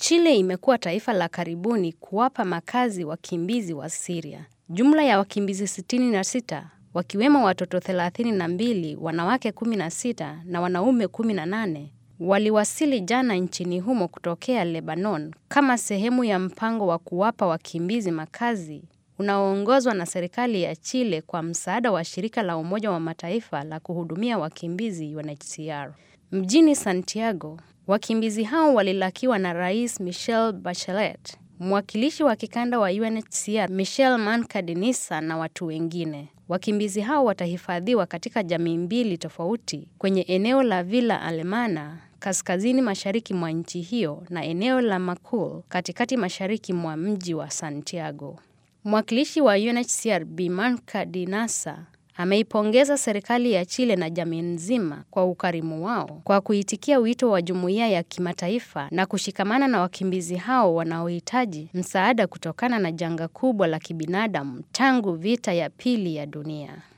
Chile imekuwa taifa la karibuni kuwapa makazi wakimbizi wa Syria. Jumla ya wakimbizi 66 wakiwemo watoto 32, wanawake 16 na wanaume 18 waliwasili jana nchini humo kutokea Lebanon kama sehemu ya mpango wa kuwapa wakimbizi makazi unaoongozwa na serikali ya Chile kwa msaada wa shirika la Umoja wa Mataifa la kuhudumia wakimbizi UNHCR. Mjini Santiago, wakimbizi hao walilakiwa na Rais Michelle Bachelet, mwakilishi wa kikanda wa UNHCR Michelle Mancadinisa na watu wengine. Wakimbizi hao watahifadhiwa katika jamii mbili tofauti kwenye eneo la Villa Alemana kaskazini mashariki mwa nchi hiyo na eneo la Macul katikati mashariki mwa mji wa Santiago. Mwakilishi wa UNHCR Bi Mancadinasa ameipongeza serikali ya Chile na jamii nzima kwa ukarimu wao kwa kuitikia wito wa jumuiya ya kimataifa na kushikamana na wakimbizi hao wanaohitaji msaada kutokana na janga kubwa la kibinadamu tangu vita ya pili ya dunia.